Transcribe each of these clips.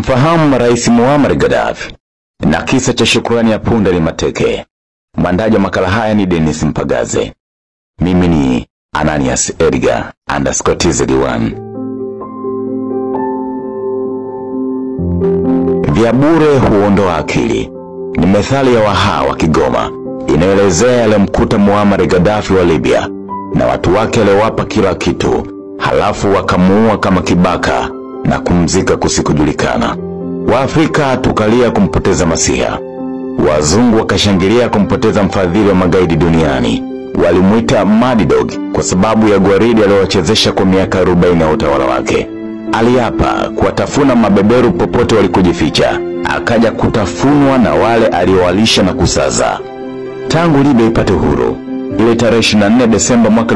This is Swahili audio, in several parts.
Mfahamu Rais Muammar Gaddafi na kisa cha shukrani ya punda ni mateke. Mwandaji wa makala haya ni Dennis Mpagaze. Mimi ni Ananias Edgar underscore TZ1. Vya bure huondoa akili ni methali ya Waha wa Kigoma inayoelezea yaliyomkuta Muammar Gaddafi wa Libya na watu wake waliowapa kila kitu, halafu wakamuua kama kibaka na kumzika kusikujulikana. Waafrika tukalia kumpoteza Masiha, wazungu wakashangilia kumpoteza mfadhili wa magaidi duniani. Walimwita Mad Dog kwa sababu ya gwaridi aliyowachezesha kwa miaka 40 ya utawala wake. Aliapa kuwatafuna mabeberu popote walikojificha, akaja kutafunwa na wale aliowalisha na kusaza. Tangu Libya ipate uhuru ile tarehe 24 Desemba mwaka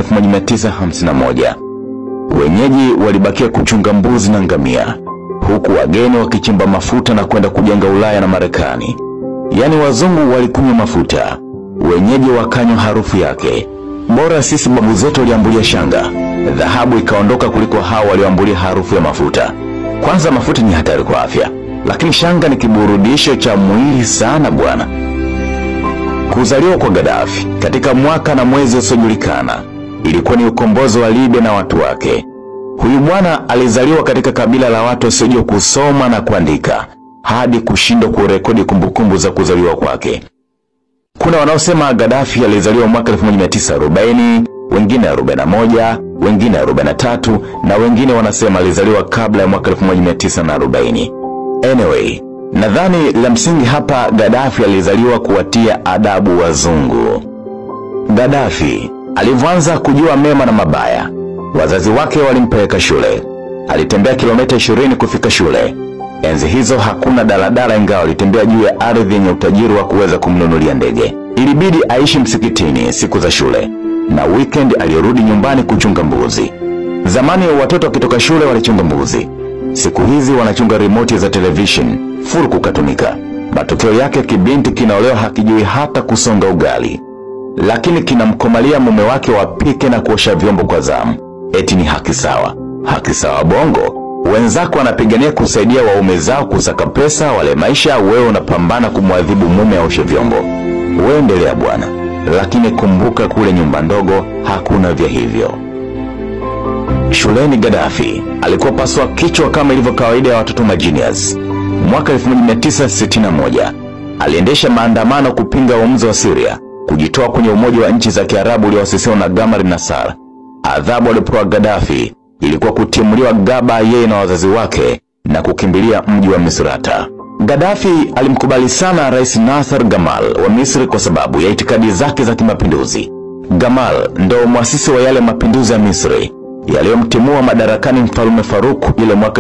1951 wenyeji walibakia kuchunga mbuzi na ngamia, huku wageni wakichimba mafuta na kwenda kujenga Ulaya na Marekani. Yaani wazungu walikunywa mafuta, wenyeji wakanywa harufu yake. Bora sisi babu zetu waliambulia shanga, dhahabu ikaondoka kuliko hao walioambulia harufu ya mafuta. Kwanza mafuta ni hatari kwa afya, lakini shanga ni kiburudisho cha mwili sana bwana. Kuzaliwa kwa Gaddafi katika mwaka na mwezi usiojulikana ilikuwa ni ukombozi wa Libya na watu wake. Huyu bwana alizaliwa katika kabila la watu wasiojua kusoma na kuandika hadi kushindwa kurekodi kumbukumbu za kuzaliwa kwake. Kuna wanaosema Gaddafi alizaliwa mwaka 1940, wengine 41, wengine 43 na wengine wanasema alizaliwa kabla ya mwaka 1940. Anyway, nadhani la msingi hapa Gaddafi alizaliwa kuwatia adabu wazungu. Gaddafi alivyoanza kujua mema na mabaya, wazazi wake walimpeleka shule. Alitembea kilomita 20 kufika shule. Enzi hizo hakuna daladala, ingawa alitembea juu ya ardhi yenye utajiri wa kuweza kumnunulia ndege. Ilibidi aishi msikitini siku za shule, na weekend alirudi nyumbani kuchunga mbuzi. Zamani watoto wakitoka shule walichunga mbuzi, siku hizi wanachunga remote za television full kukatunika. Matokeo yake kibinti kinaolewa hakijui hata kusonga ugali lakini kinamkomalia mume wake wapike na kuosha vyombo kwa zamu. Eti ni haki sawa. Haki sawa bongo. Wenzako wanapigania kusaidia waume zao kusaka pesa wale maisha, wewe unapambana kumwadhibu mume aoshe vyombo. Wewe endelea bwana, lakini kumbuka kule nyumba ndogo hakuna vya hivyo. Shuleni Gaddafi alikuwa paswa kichwa kama ilivyo kawaida ya watoto majinias. Mwaka 1961 aliendesha maandamano kupinga uamuzi wa Syria kujitoa kwenye umoja wa nchi za Kiarabu ulioasisiwa na Gamal Nasser. Adhabu alipewa Gaddafi ilikuwa kutimuliwa Gaba yeye na wazazi wake na kukimbilia mji wa Misrata. Gaddafi alimkubali sana Rais Nasser Gamal wa Misri kwa sababu ya itikadi zake za kimapinduzi. Gamal ndo mwasisi wa yale mapinduzi ya Misri yaliyomtimua madarakani mfalme Faruk ile mwaka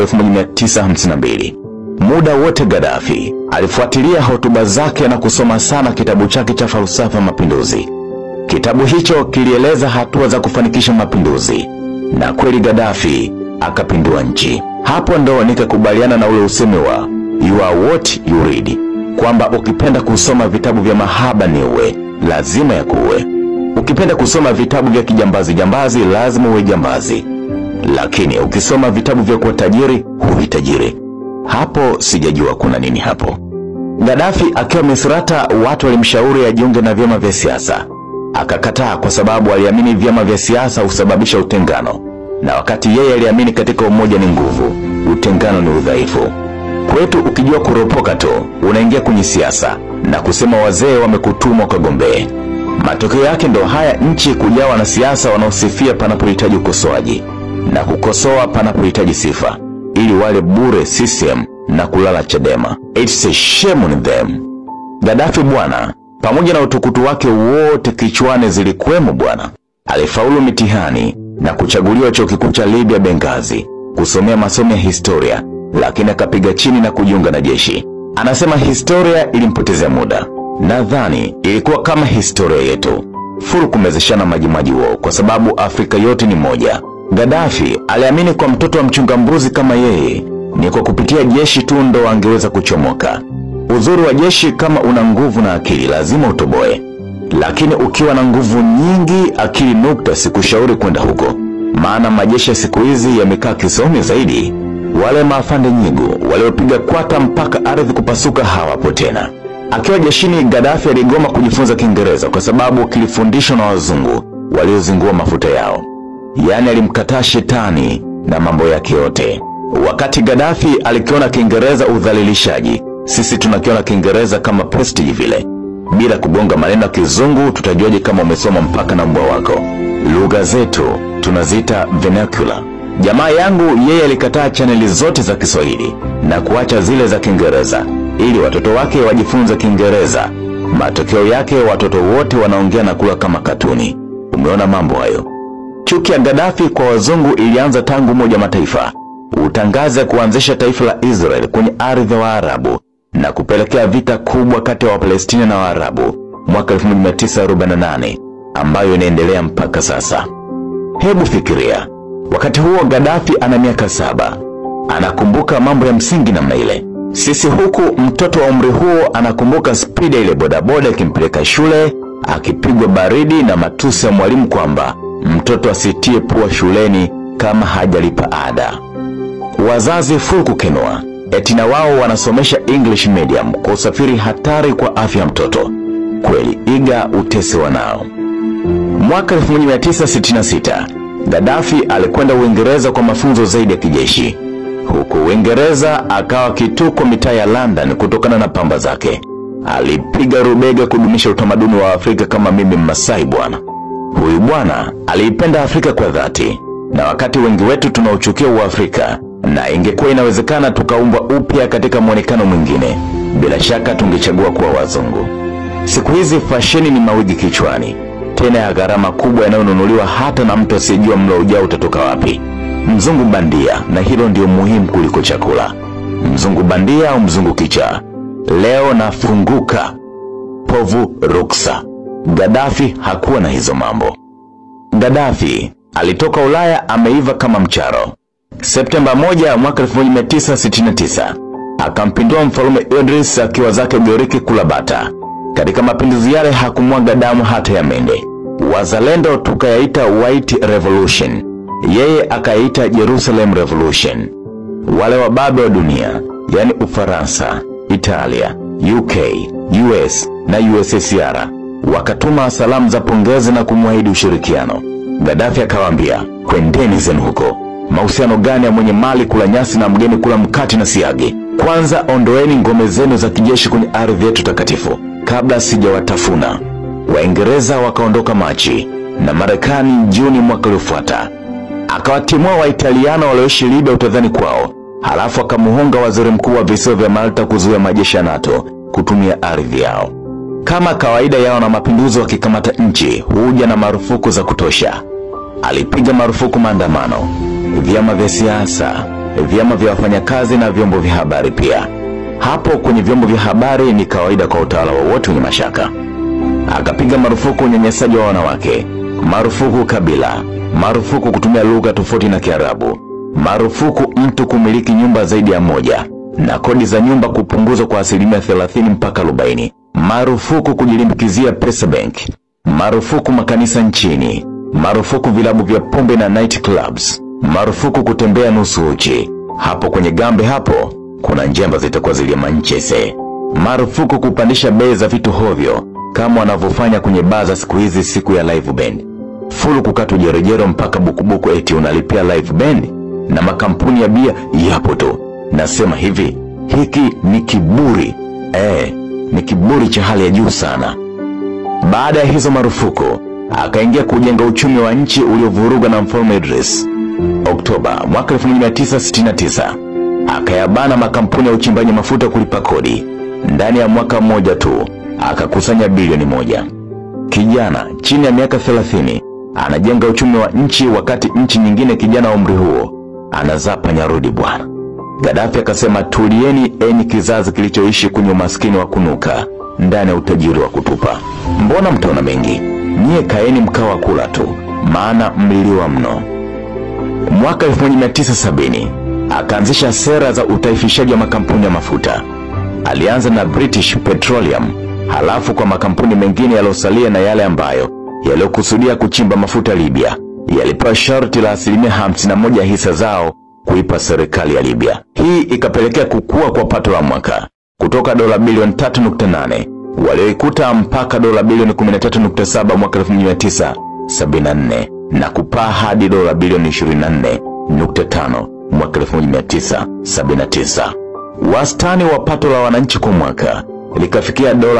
1952. Muda wote Gaddafi alifuatilia hotuba zake na kusoma sana kitabu chake cha falsafa mapinduzi. Kitabu hicho kilieleza hatua za kufanikisha mapinduzi, na kweli Gaddafi akapindua nchi. Hapo ndo nikakubaliana na ule usemi wa you are what you read, kwamba ukipenda kusoma vitabu vya mahaba ni uwe lazima ya kuwe. Ukipenda kusoma vitabu vya kijambazi jambazi lazima uwe jambazi, lakini ukisoma vitabu vya kuwa tajiri huwi tajiri. Hapo sijajua kuna nini hapo. Gaddafi akiwa Misrata, watu walimshauri ajiunge na vyama vya siasa. Akakataa kwa sababu aliamini vyama vya siasa husababisha utengano, na wakati yeye aliamini katika umoja ni nguvu, utengano ni udhaifu. Kwetu ukijua kuropoka tu unaingia kwenye siasa na kusema wazee wamekutuma ukagombee. Matokeo yake ndo haya, nchi kujawa na siasa wanaosifia panapohitaji ukosoaji na kukosoa panapohitaji sifa ili wale bure CCM na kulala Chadema. It's a shame on them. Gaddafi bwana, pamoja na utukutu wake wote kichwani zilikuwemo bwana, alifaulu mitihani na kuchaguliwa chuo kikuu cha Libya Benghazi kusomea masomo ya historia, lakini akapiga chini na kujiunga na jeshi. Anasema historia ilimpotezea muda. Nadhani ilikuwa kama historia yetu, furu kumezeshana majimaji wao, kwa sababu Afrika yote ni moja. Gaddafi aliamini kwa mtoto wa mchunga mbuzi kama yeye ni kwa kupitia jeshi tu ndo angeweza kuchomoka. Uzuri wa jeshi, kama una nguvu na akili lazima utoboe, lakini ukiwa na nguvu nyingi, akili nukta, sikushauri kwenda huko, maana majeshi ya siku hizi yamekaa kisomi zaidi. Wale maafande nyigu waliopiga kwata mpaka ardhi kupasuka hawapo tena. Akiwa jeshini, Gaddafi aligoma kujifunza Kiingereza kwa sababu kilifundishwa na wazungu waliozingua mafuta yao, yaani alimkataa shetani na mambo yake yote. Wakati Gaddafi alikiona Kiingereza udhalilishaji, sisi tunakiona Kiingereza kama prestige vile. Bila kugonga maneno ya Kizungu, tutajuaje kama umesoma mpaka na mbwa wako? Lugha zetu tunaziita vernacular. Jamaa yangu yeye alikataa chaneli zote za Kiswahili na kuacha zile za Kiingereza ili watoto wake wajifunze Kiingereza. Matokeo yake watoto wote wanaongea na kula kama katuni. Umeona mambo hayo? Chuki ya Gaddafi kwa wazungu ilianza tangu Umoja Mataifa utangaze kuanzisha taifa la Israel kwenye ardhi ya Waarabu na kupelekea vita kubwa kati ya Wapalestina na Waarabu mwaka 1948 ambayo inaendelea mpaka sasa. Hebu fikiria, wakati huo Gaddafi ana miaka saba, anakumbuka mambo ya msingi namna ile. Sisi huku mtoto wa umri huo anakumbuka spidi ya ile bodaboda ikimpeleka shule, akipigwa baridi na matusi ya mwalimu kwamba mtoto asitie pua shuleni kama hajalipa ada. Wazazi full kukenua eti na wao wanasomesha English medium kwa usafiri hatari kwa afya ya mtoto. Kweli iga utesi wanao. Mwaka 1966 Gaddafi alikwenda Uingereza kwa mafunzo zaidi ya kijeshi. Huku Uingereza akawa kituko mitaa ya London kutokana na pamba zake. Alipiga rubega kudumisha utamaduni wa Afrika kama mimi Mmasai bwana. Huyu bwana aliipenda Afrika kwa dhati, na wakati wengi wetu tunauchukia Uafrika, na ingekuwa inawezekana tukaumbwa upya katika mwonekano mwingine, bila shaka tungechagua kuwa wazungu. Siku hizi fasheni ni mawigi kichwani, tena ya gharama kubwa yanayonunuliwa hata na mtu asiyejua mlo ujao utatoka wapi. Mzungu bandia, na hilo ndio muhimu kuliko chakula. Mzungu bandia au mzungu kichaa? Leo nafunguka povu ruksa. Gaddafi hakuwa na hizo mambo. Gaddafi alitoka Ulaya ameiva kama mcharo. Septemba 1 mwaka 1969 akampindua mfalume Idris akiwa zake Ugiriki kula bata. Katika mapinduzi yale hakumwaga damu hata ya mende. Wazalendo tukayaita White Revolution, yeye akayaita Jerusalem Revolution. Wale wababe wa dunia, yani Ufaransa, Italia, UK, US na USSR wakatuma salamu za pongezi na kumwahidi ushirikiano. Gaddafi akawaambia, kwendeni zenu huko. Mahusiano gani ya mwenye mali kula nyasi na mgeni kula mkati na siagi? Kwanza ondoeni ngome zenu za kijeshi kwenye ardhi yetu takatifu kabla sijawatafuna. Waingereza wakaondoka Machi na Marekani Juni mwaka uliofuata. Akawatimua Waitaliano walioishi Libya utadhani kwao, halafu akamuhonga waziri mkuu wa visiwa vya Malta kuzuia majeshi ya NATO kutumia ardhi yao. Kama kawaida yao na mapinduzi, wakikamata nchi huja na marufuku za kutosha. Alipiga marufuku maandamano, vyama vya siasa, vyama vya wafanyakazi na vyombo vya habari pia. Hapo kwenye vyombo vya habari ni kawaida kwa utawala wowote wenye mashaka. Akapiga marufuku unyanyasaji wa wanawake, marufuku kabila, marufuku kutumia lugha tofauti na Kiarabu, marufuku mtu kumiliki nyumba zaidi ya moja, na kodi za nyumba kupunguzwa kwa asilimia 30 mpaka 40, marufuku kujilimbikizia pesa bank, marufuku makanisa nchini, marufuku vilabu vya pombe na night clubs, marufuku kutembea nusu uchi. Hapo kwenye gambe hapo kuna njemba zitakuwa ziliamanchese. Marufuku kupandisha bei za vitu hovyo kama wanavyofanya kwenye baa za siku hizi siku ya live band. Fulu kukatwa jerejero mpaka bukubuku eti unalipia live band, na makampuni ya bia yapo tu. Nasema hivi, hiki ni kiburi eh, ni kiburi cha hali ya juu sana. Baada ya hizo marufuku, akaingia kujenga uchumi wa nchi uliovurugwa na mfalme Idris. Oktoba mwaka 1969 akayabana makampuni ya uchimbaji mafuta kulipa kodi. Ndani ya mwaka mmoja tu akakusanya bilioni moja. Kijana chini ya miaka 30 anajenga uchumi wa nchi, wakati nchi nyingine kijana wa umri huo anazaa panyarudi bwana. Gaddafi akasema, tulieni enyi kizazi kilichoishi kwenye umaskini wa kunuka ndani ya utajiri wa kutupa. Mbona mtaona mengi? Nyie kaeni mkao wa kula tu, maana mliliwa mno. Mwaka 1970 akaanzisha sera za utaifishaji wa makampuni ya mafuta. Alianza na British Petroleum, halafu kwa makampuni mengine yaliyosalia na yale ambayo yaliyokusudia kuchimba mafuta Libya yalipewa sharti la asilimia 51 hisa zao kuipa serikali ya Libya. Hii ikapelekea kukua kwa pato la mwaka kutoka dola bilioni 3.8 walioikuta mpaka dola bilioni 13.7 mwaka 1974 na kupaa hadi dola bilioni 24.5 mwaka 1979. Wastani wa pato la wananchi kwa mwaka likafikia dola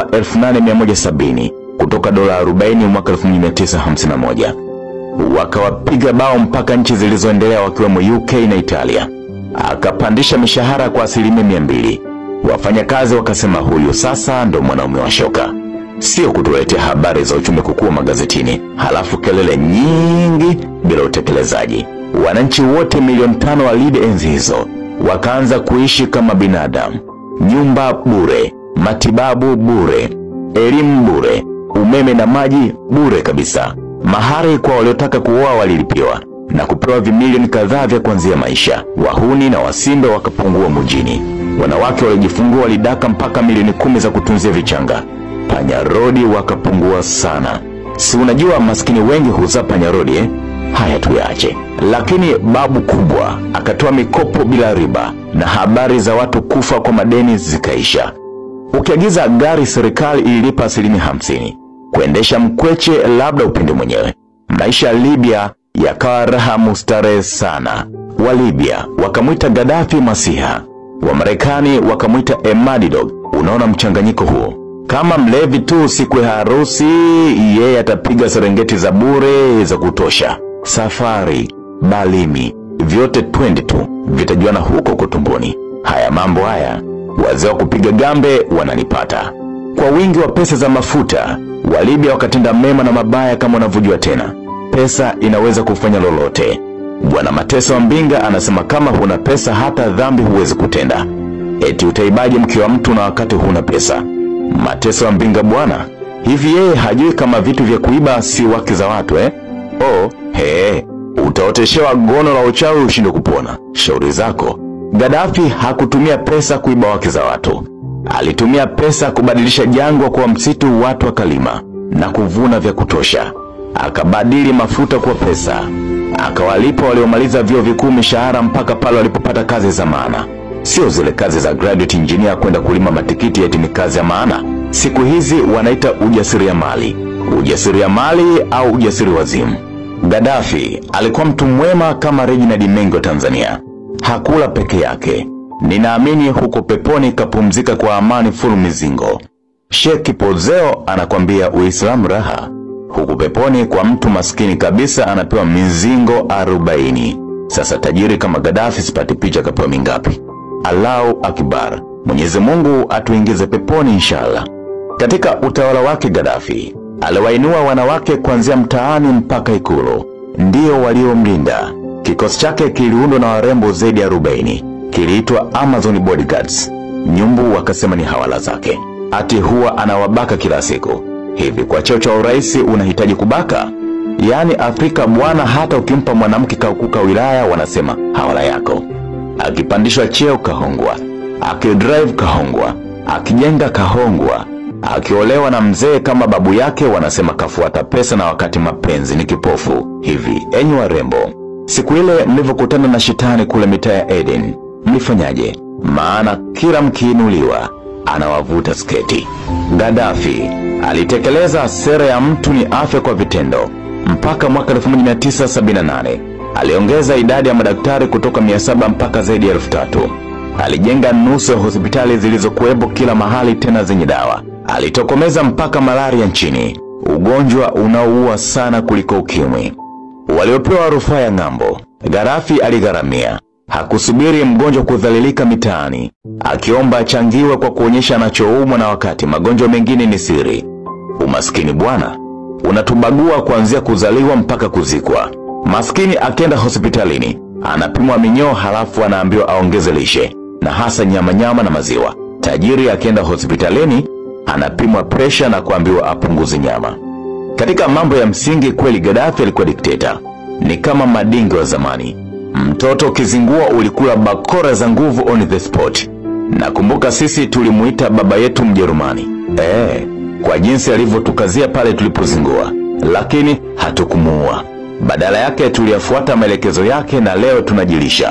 8170 kutoka dola 40 mwaka 1951. Wakawapiga bao mpaka nchi zilizoendelea wakiwemo UK na Italia. Akapandisha mishahara kwa asilimia mia mbili. Wafanyakazi wakasema huyu sasa ndo mwanaume wa shoka. Sio kutuletea habari za uchumi kukua magazetini, halafu kelele nyingi bila utekelezaji. Wananchi wote milioni tano wa Libya enzi hizo wakaanza kuishi kama binadamu. Nyumba bure, matibabu bure, elimu bure, umeme na maji bure kabisa. Mahari kwa waliotaka kuoa walilipiwa na kupewa vimilioni kadhaa vya kuanzia maisha. Wahuni na wasimbe wakapungua mjini. Wanawake waliojifungua walidaka mpaka milioni kumi za kutunzia vichanga. Panyarodi wakapungua sana. Si unajua maskini wengi huzaa panyarodi eh? Haya tuyaache. Lakini babu kubwa akatoa mikopo bila riba na habari za watu kufa kwa madeni zikaisha. Ukiagiza gari serikali ililipa asilimia hamsini. Kuendesha mkweche labda upende mwenyewe. Maisha ya Libya yakawa raha mustarehe sana. Wa Libya wakamwita Gaddafi Masiha, wa Marekani wakamwita Emadi Dog. Unaona mchanganyiko huo? Kama mlevi tu siku ya harusi, yeye atapiga serengeti za bure za kutosha. Safari, balimi, vyote twende tu, vitajuana huko kutumboni. Haya mambo haya, wazee wa kupiga gambe wananipata. Kwa wingi wa pesa za mafuta, Walibya wakatenda mema na mabaya kama unavyojua tena. Pesa inaweza kufanya lolote. Bwana Mateso wa Mbinga anasema kama huna pesa hata dhambi huwezi kutenda. Eti utaibaje mke wa mtu na wakati huna pesa? Mateso wa Mbinga bwana, hivi yeye hajui kama vitu vya kuiba si wake za watu eh? Oh, he, utaoteshewa gono la uchawi ushinde kupona. Shauri zako. Gaddafi hakutumia pesa kuiba wake za watu. Alitumia pesa kubadilisha jangwa kwa msitu, watu wakalima na kuvuna vya kutosha. Akabadili mafuta kwa pesa, akawalipa waliomaliza vyuo vikuu mishahara mpaka pale walipopata kazi za maana, sio zile kazi za graduate engineer kwenda kulima matikiti eti ni kazi ya maana. Siku hizi wanaita ujasiriamali, ujasiriamali au ujasiri wazimu. Gaddafi alikuwa mtu mwema kama Reginald Mengi wa Tanzania. Hakula peke yake. Ninaamini huko peponi kapumzika kwa amani full mizingo. Sheikh Pozeo anakwambia Uislamu raha. Huku peponi kwa mtu maskini kabisa anapewa mizingo arobaini. Sasa tajiri kama Gaddafi sipati picha kapewa mingapi? Allahu Akbar. Mwenyezi Mungu atuingize peponi inshallah. Katika utawala wake Gaddafi aliwainua wanawake kuanzia mtaani mpaka ikulu, ndio waliomlinda. Kikosi chake kiliundwa na warembo zaidi ya 40 kiliitwa Amazon Bodyguards. Nyumbu wakasema ni hawala zake, ati huwa anawabaka kila siku. Hivi kwa cheo cha urais unahitaji kubaka? Yaani Afrika bwana, hata ukimpa mwanamke kaukuka wilaya wanasema hawala yako. Akipandishwa cheo kahongwa, akidrive kahongwa, akijenga kahongwa, akiolewa na mzee kama babu yake wanasema kafuata pesa, na wakati mapenzi ni kipofu. Hivi enyi warembo, siku ile mlivyokutana na shetani kule mitaa ya Eden mlifanyaje? Maana kila mkiinuliwa anawavuta sketi. Gaddafi alitekeleza sera ya mtu ni afya kwa vitendo. Mpaka mwaka 1978 aliongeza idadi ya madaktari kutoka 700 mpaka zaidi ya elfu tatu. Alijenga nusu ya hospitali zilizokuwepo kila mahali, tena zenye dawa. Alitokomeza mpaka malaria nchini, ugonjwa unaoua sana kuliko ukimwi. Waliopewa rufaa ya ng'ambo, Gaddafi aligharamia. Hakusubiri mgonjwa kudhalilika mitaani, akiomba achangiwe kwa kuonyesha anachoumwa, na wakati magonjwa mengine ni siri. Umaskini bwana unatubagua kuanzia kuzaliwa mpaka kuzikwa. Maskini akienda hospitalini anapimwa minyoo, halafu anaambiwa aongeze lishe na hasa nyama nyama na maziwa. Tajiri akienda hospitalini anapimwa presha na kuambiwa apunguze nyama. Katika mambo ya msingi kweli, Gaddafi alikuwa dikteta, ni kama madingi wa zamani. Mtoto ukizingua ulikula bakora za nguvu on the spot. Nakumbuka sisi tulimuita baba yetu Mjerumani eh, kwa jinsi alivyotukazia pale tulipozingua, lakini hatukumuua. Badala yake tuliyafuata maelekezo yake, na leo tunajilisha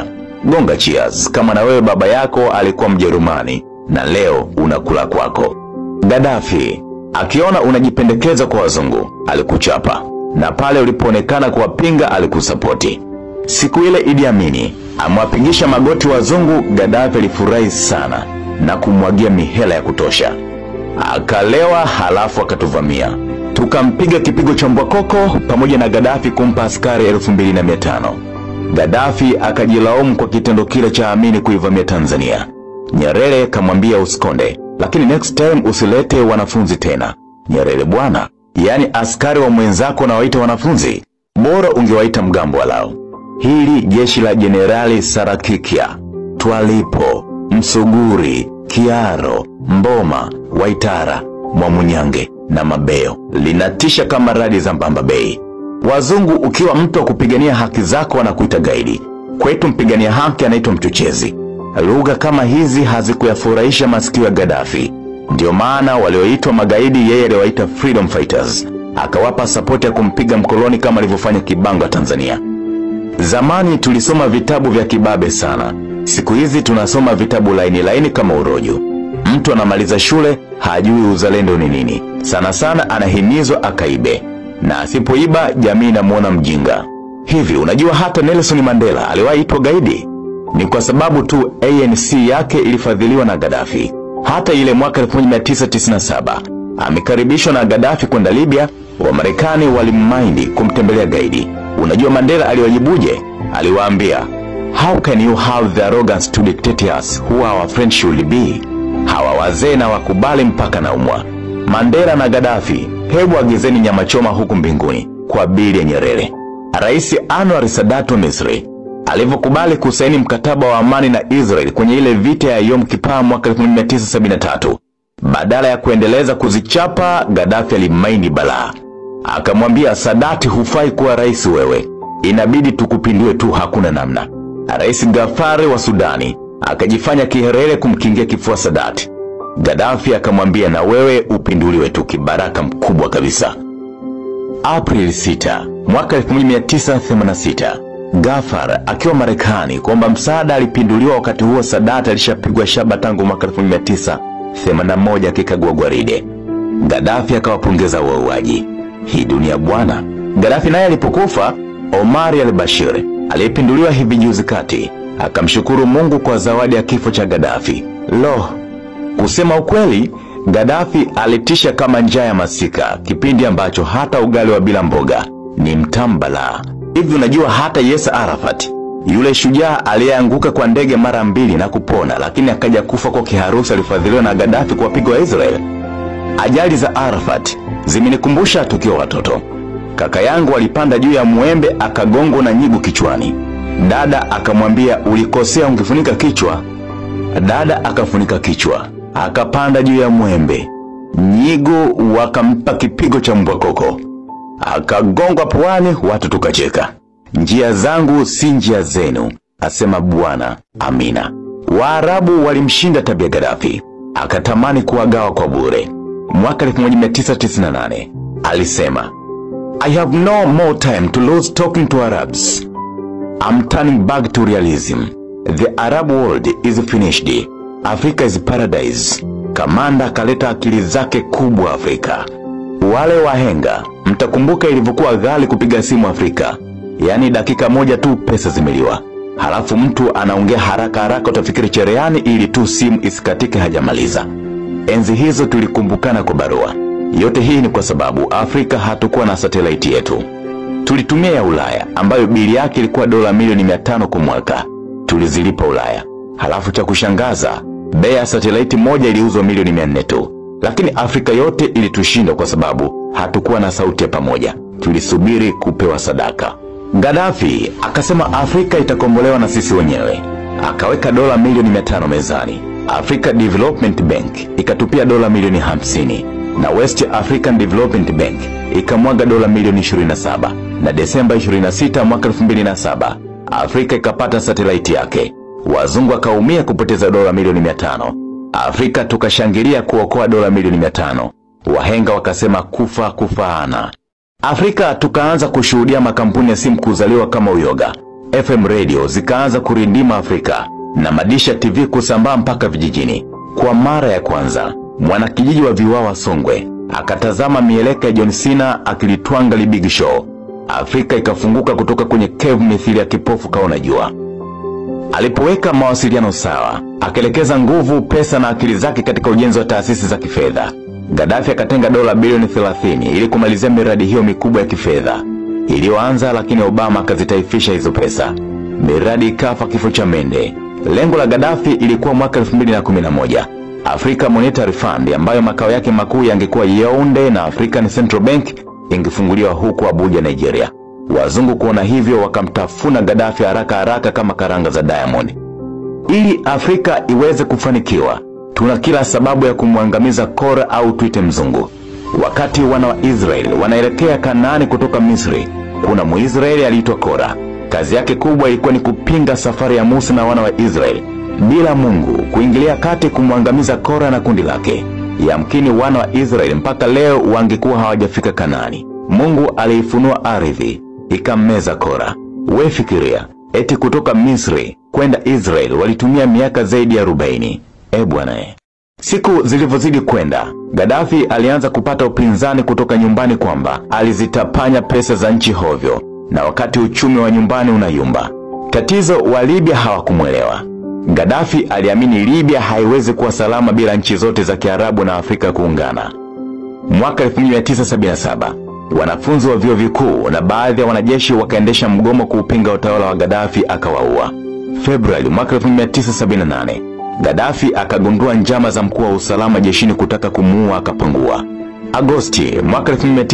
gonga cheers kama na wewe baba yako alikuwa Mjerumani na leo unakula kwako. Gaddafi akiona unajipendekeza kwa wazungu alikuchapa, na pale ulipoonekana kuwapinga alikusapoti. Siku ile Idi Amini amwapigisha magoti wazungu, Gaddafi alifurahi sana na kumwagia mihela ya kutosha, akalewa halafu akatuvamia tukampiga kipigo cha mbwakoko pamoja na Gaddafi kumpa askari elfu mbili na mia tano. Gaddafi akajilaumu kwa kitendo kile cha Amini kuivamia Tanzania. Nyerere kamwambia usikonde, lakini next time usilete wanafunzi tena. Nyerere bwana, yaani askari wa mwenzako nawaita wanafunzi, bora ungewaita mgambo walao. Hili jeshi la Jenerali Sarakikia, Twalipo, Msuguri, Kiaro, Mboma, Waitara, Mwamunyange na Mabeo linatisha kama radi za Mbamba Bay. Wazungu ukiwa mtu wa kupigania haki zako wanakuita gaidi, kwetu mpigania haki anaitwa mchochezi. Lugha kama hizi hazikuyafurahisha masikio ya Gaddafi, ndio maana walioitwa magaidi yeye aliwaita freedom fighters, akawapa sapoti ya kumpiga mkoloni kama alivyofanya Kibanga Tanzania. Zamani tulisoma vitabu vya kibabe sana, siku hizi tunasoma vitabu laini laini kama urojo. Mtu anamaliza shule hajui uzalendo ni nini, sana sana anahimizwa akaibe, na asipoiba jamii inamwona mjinga. Hivi unajua hata Nelson Mandela aliwahi itwa gaidi? Ni kwa sababu tu ANC yake ilifadhiliwa na Gaddafi. Hata ile mwaka 1997 amekaribishwa na Gaddafi kwenda Libya, Wamarekani walimmaindi kumtembelea gaidi. Unajua Mandela aliwajibuje? Aliwaambia, how can you have the arrogance to dictate us who our friends should be? Hawa wazee na wakubali mpaka naumwa. Mandela na Gaddafi, hebu agizeni nyama choma huku mbinguni kwa bili ya Nyerere. Rais Anwar Sadat wa Misri alivyokubali kusaini mkataba wa amani na Israel kwenye ile vita ya Yom Kippur mwaka 1973, badala ya kuendeleza kuzichapa, Gaddafi alimaini balaa, akamwambia Sadati, hufai kuwa rais wewe, inabidi tukupindue tu, hakuna namna. Rais Gafari wa Sudani akajifanya kiherere kumkingia kifua Sadati. Gaddafi akamwambia na wewe upinduliwe tu, kibaraka mkubwa kabisa. Aprili 6 mwaka 1986 Gafar akiwa Marekani kuomba msaada alipinduliwa. Wakati huo Sadat alishapigwa shaba tangu mwaka 1981 akikagua gwaride. Gaddafi akawapongeza wauaji. Hii dunia bwana. Gaddafi naye alipokufa, Omar al-Bashir aliyepinduliwa hivi juzi kati akamshukuru Mungu kwa zawadi ya kifo cha Gaddafi. Lo, kusema ukweli, Gaddafi alitisha kama njaa ya masika, kipindi ambacho hata ugali wa bila mboga ni mtamu balaa. Hivi unajua hata Yasser Arafat yule shujaa aliyeanguka kwa ndege mara mbili na kupona, lakini akaja kufa kwa kiharusi, alifadhiliwa na Gaddafi kuwapiga wa Israel. Ajali za Arafat zimenikumbusha tukiwa watoto. Kaka yangu alipanda juu ya mwembe akagongwa na nyigu kichwani. Dada akamwambia ulikosea, ungefunika kichwa. Dada akafunika kichwa, akapanda juu ya mwembe. Nyigu wakampa kipigo cha mbwa koko, akagongwa puani, watu tukacheka. Njia zangu si njia zenu, asema Bwana. Amina. Waarabu walimshinda tabia Gaddafi, akatamani kuwagawa kwa bure. Mwaka 1998 alisema, I have no more time to lose talking to Arabs. I'm turning back to realism. The Arab world is finished. Africa is paradise. Kamanda akaleta akili zake kubwa Afrika. Wale wahenga, mtakumbuka ilivyokuwa ghali kupiga simu Afrika, yaani dakika moja tu pesa zimeliwa, halafu mtu anaongea haraka haraka, utafikiri cherehani, ili tu simu isikatike hajamaliza. Enzi hizo tulikumbukana kwa barua. Yote hii ni kwa sababu Afrika hatukuwa na satelaiti yetu. Tulitumia ya Ulaya ambayo bili yake ilikuwa dola milioni mia tano kwa mwaka, tulizilipa Ulaya. Halafu cha kushangaza, bei ya satelaiti moja iliuzwa milioni mia nne tu, lakini Afrika yote ilitushinda kwa sababu hatukuwa na sauti ya pamoja, tulisubiri kupewa sadaka. Gaddafi akasema Afrika itakombolewa na sisi wenyewe, akaweka dola milioni mia tano mezani. Africa Development Bank ikatupia dola milioni hamsini na West African Development Bank ikamwaga dola milioni 27 na Desemba 26 mwaka 2007 Afrika ikapata satelaiti yake. Wazungu akaumia kupoteza dola milioni 500. Afrika tukashangilia kuokoa dola milioni 500. Wahenga wakasema kufa kufaana. Afrika tukaanza kushuhudia makampuni ya simu kuzaliwa kama uyoga. FM radio zikaanza kurindima Afrika na madisha TV kusambaa mpaka vijijini. Kwa mara ya kwanza, mwanakijiji wa Viwawa Songwe akatazama mieleka ya John Cena akilitwanga Big Show. Afrika ikafunguka kutoka kwenye cave mithili ya kipofu kaona jua. Alipoweka mawasiliano sawa, akaelekeza nguvu, pesa na akili zake katika ujenzi wa taasisi za kifedha. Gaddafi akatenga dola bilioni 30 ili kumalizia miradi hiyo mikubwa ya kifedha iliyoanza, lakini Obama akazitaifisha hizo pesa. Miradi ikafa kifo cha mende. Lengo la Gaddafi ilikuwa mwaka 2011 Africa Monetary Fund ambayo makao yake makuu yangekuwa Yaounde na African Central Bank ingefunguliwa huko Abuja, Nigeria. Wazungu kuona hivyo wakamtafuna Gaddafi haraka haraka kama karanga za Diamond. Ili Afrika iweze kufanikiwa, tuna kila sababu ya kumwangamiza Kora au tuite mzungu. Wakati wana wa Israeli wanaelekea Kanaani kutoka Misri, kuna Mwisraeli aliitwa Kora. Kazi yake kubwa ilikuwa ni kupinga safari ya Musa na wana wa Israeli bila Mungu kuingilia kati kumwangamiza Kora na kundi lake. Yamkini wana wa Israeli mpaka leo wangekuwa hawajafika Kanaani. Mungu aliifunua ardhi ikammeza Kora. We fikiria, eti kutoka Misri kwenda Israeli walitumia miaka zaidi ya 40. E bwana e. Siku zilivyozidi kwenda, Gaddafi alianza kupata upinzani kutoka nyumbani kwamba alizitapanya pesa za nchi hovyo, na wakati uchumi wa nyumbani unayumba. Tatizo wa Libya hawakumwelewa. Gaddafi aliamini Libya haiwezi kuwa salama bila nchi zote za Kiarabu na Afrika kuungana. Mwaka 1977 wanafunzi wa vyuo vikuu na baadhi ya wanajeshi wakaendesha mgomo kuupinga utawala wa Gaddafi akawaua. Februari mwaka 1978 Gaddafi akagundua njama za mkuu wa usalama jeshini kutaka kumuua akapangua. Agosti mwaka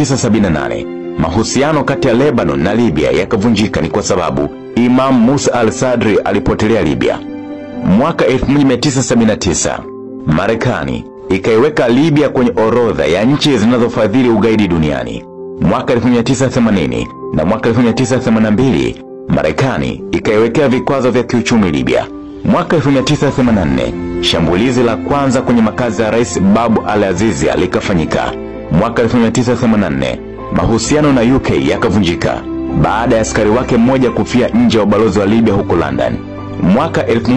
1978 mahusiano kati ya Lebanon na Libya yakavunjika ni kwa sababu Imam Musa al-Sadri alipotelea Libya. Mwaka 1979 Marekani ikaiweka Libya kwenye orodha ya nchi zinazofadhili ugaidi duniani. Mwaka 1980 na mwaka 1982 Marekani ikaiwekea vikwazo vya kiuchumi Libya. Mwaka 1984 shambulizi la kwanza kwenye makazi ya Rais Babu al-Azizi likafanyika. Mwaka 1984 mahusiano na UK yakavunjika baada ya askari wake mmoja kufia nje ya ubalozi wa Libya huko London. Mwaka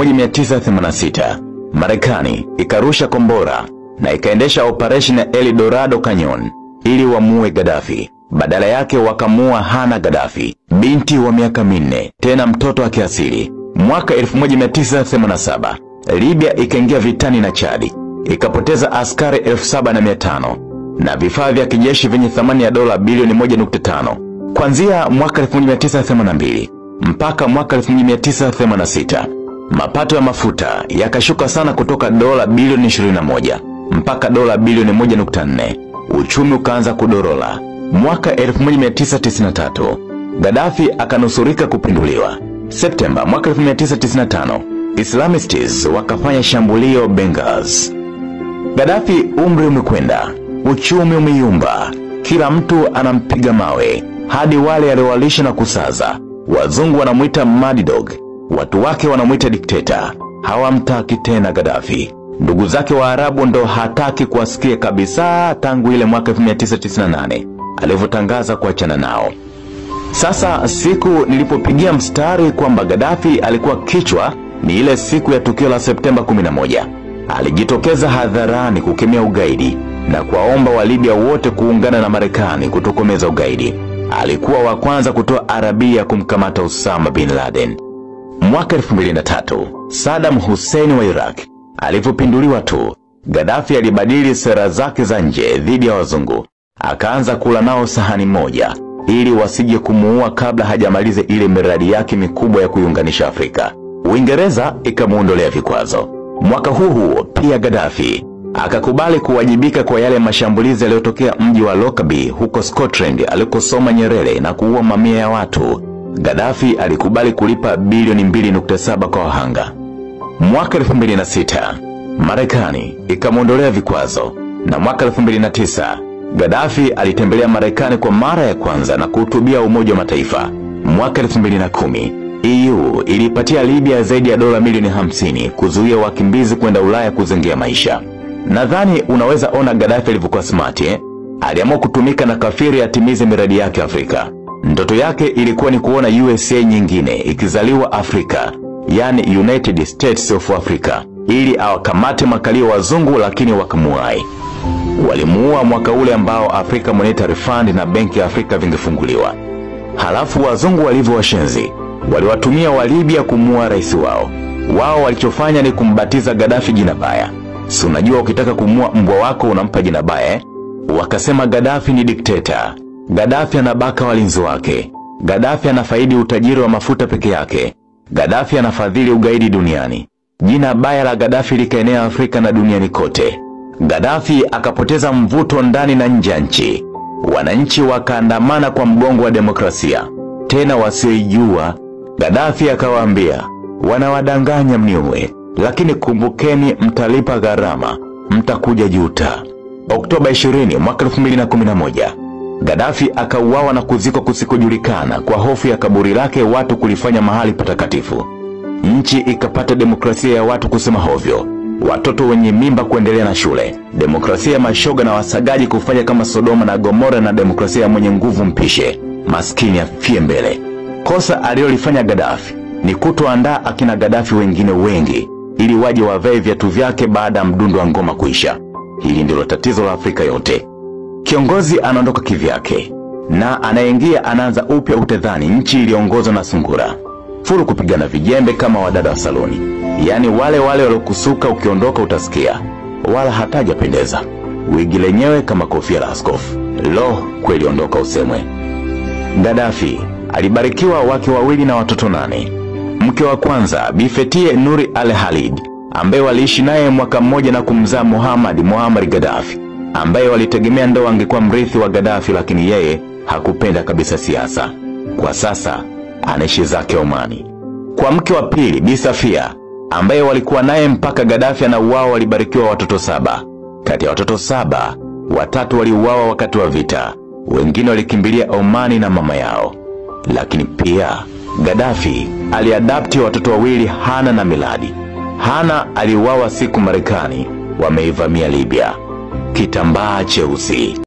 1986 Marekani ikarusha kombora na ikaendesha operation ya El Dorado Canyon ili wamuue Gaddafi. Badala yake wakamuua Hana Gaddafi, binti wa miaka minne, tena mtoto wa kiasili. Mwaka 1987 Libya ikaingia vitani na Chadi, ikapoteza askari 7500 na vifaa vya kijeshi vyenye thamani ya dola bilioni 1.5. Kuanzia mwaka 1982 mpaka mwaka 1986 mapato ya mafuta yakashuka sana kutoka dola bilioni 21 mpaka dola bilioni 1.4. Uchumi ukaanza kudorola. Mwaka 1993 Gaddafi akanusurika kupinduliwa. Septemba mwaka 1995 Islamists wakafanya shambulio Benghazi. Gaddafi umri umekwenda, uchumi umeyumba, kila mtu anampiga mawe, hadi wale aliowalisha na kusaza. Wazungu wanamwita mad dog, watu wake wanamwita dikteta. Hawamtaki tena Gaddafi. Ndugu zake wa Arabu ndo hataki kuwasikia kabisa tangu ile mwaka 1998 alivyotangaza kuachana nao. Sasa siku nilipopigia mstari kwamba Gaddafi alikuwa kichwa ni ile siku ya tukio la Septemba 11. Alijitokeza hadharani kukemea ugaidi na kuwaomba wa Libya wote kuungana na Marekani kutokomeza ugaidi. Alikuwa wa kwanza kutoa Arabia kumkamata Osama bin Laden. Mwaka 2003 Saddam Hussein wa Iraq alivyopinduliwa tu, Gaddafi alibadili sera zake za nje dhidi ya wazungu, akaanza kula nao sahani moja ili wasije kumuua kabla hajamaliza ile miradi yake mikubwa ya kuiunganisha Afrika. Uingereza ikamuondolea vikwazo. Mwaka huu huo pia Gaddafi akakubali kuwajibika kwa yale mashambulizi yaliyotokea mji wa Lockerbie huko Scotland alikosoma Nyerere na kuua mamia ya watu. Gaddafi alikubali kulipa bilioni 2.7 kwa wahanga. Mwaka 2006 Marekani ikamwondolea vikwazo, na mwaka 2009 Gaddafi alitembelea Marekani kwa mara ya kwanza na kuhutubia Umoja wa Mataifa. Mwaka 2010 EU ilipatia Libya zaidi ya dola milioni 50 kuzuia wakimbizi kwenda Ulaya kuzengea maisha. Nadhani unaweza ona Gaddafi alivyokuwa smart eh? Aliamua kutumika na kafiri atimize miradi yake Afrika. Ndoto yake ilikuwa ni kuona USA nyingine ikizaliwa Afrika, yani United States of Africa, ili awakamate makalio wazungu, lakini wakamuai. Walimuua mwaka ule ambao Africa Monetary Fund na Benki ya Afrika vingefunguliwa. Halafu wazungu walivyo washenzi, waliwatumia wa Libya kumuua rais wao. Wao walichofanya ni kumbatiza Gaddafi jina baya. Si unajua ukitaka kumua mbwa wako unampa jina baya eh? Wakasema Gaddafi ni dikteta. Gaddafi anabaka walinzi wake. Gaddafi anafaidi utajiri wa mafuta peke yake. Gaddafi anafadhili ugaidi duniani. Jina baya la Gaddafi likaenea Afrika na duniani kote. Gaddafi akapoteza mvuto ndani na nje ya nchi. Wananchi wakaandamana kwa mgongo wa demokrasia, tena wasioijua. Gaddafi akawaambia, wanawadanganya mniue, lakini kumbukeni, mtalipa gharama, mtakuja juta. Oktoba 20 mwaka 2011 Gaddafi akauawa na kuzikwa kusikojulikana kwa hofu ya kaburi lake watu kulifanya mahali patakatifu. Nchi ikapata demokrasia ya watu kusema hovyo, watoto wenye mimba kuendelea na shule, demokrasia ya mashoga na wasagaji kufanya kama Sodoma na Gomora, na demokrasia ya mwenye nguvu mpishe, maskini afie mbele. Kosa alilolifanya Gaddafi ni kutoandaa akina Gaddafi wengine wengi ili waje wavae viatu vyake baada ya mdundo wa ngoma kuisha. Hili ndilo tatizo la Afrika yote. Kiongozi anaondoka kivyake na anayeingia anaanza upya, utedhani nchi iliongozwa na sungura furu kupigana vijembe kama wadada wa saloni, yaani wale wale waliokusuka, ukiondoka utasikia wala hatajapendeza. Wigi lenyewe kama kofia la askofu. Lo, kweli ondoka usemwe. Gaddafi alibarikiwa wake wawili na watoto nane. Mke wa kwanza Bifetie Nuri Al Halid ambaye waliishi naye mwaka mmoja na kumzaa Muhammad Muammar Gaddafi ambaye walitegemea ndo angekuwa mrithi wa Gaddafi, lakini yeye hakupenda kabisa siasa. Kwa sasa anaishi zake Omani. Kwa mke wa pili Bi Safia ambaye walikuwa naye mpaka Gaddafi anauawa, walibarikiwa watoto saba. Kati ya watoto saba, watatu waliuawa wakati wa vita, wengine walikimbilia Omani na mama yao. Lakini pia Gaddafi aliadapti watoto wawili, Hana na Miladi. Hana aliuawa siku Marekani wameivamia Libya. Kitambaa cheusi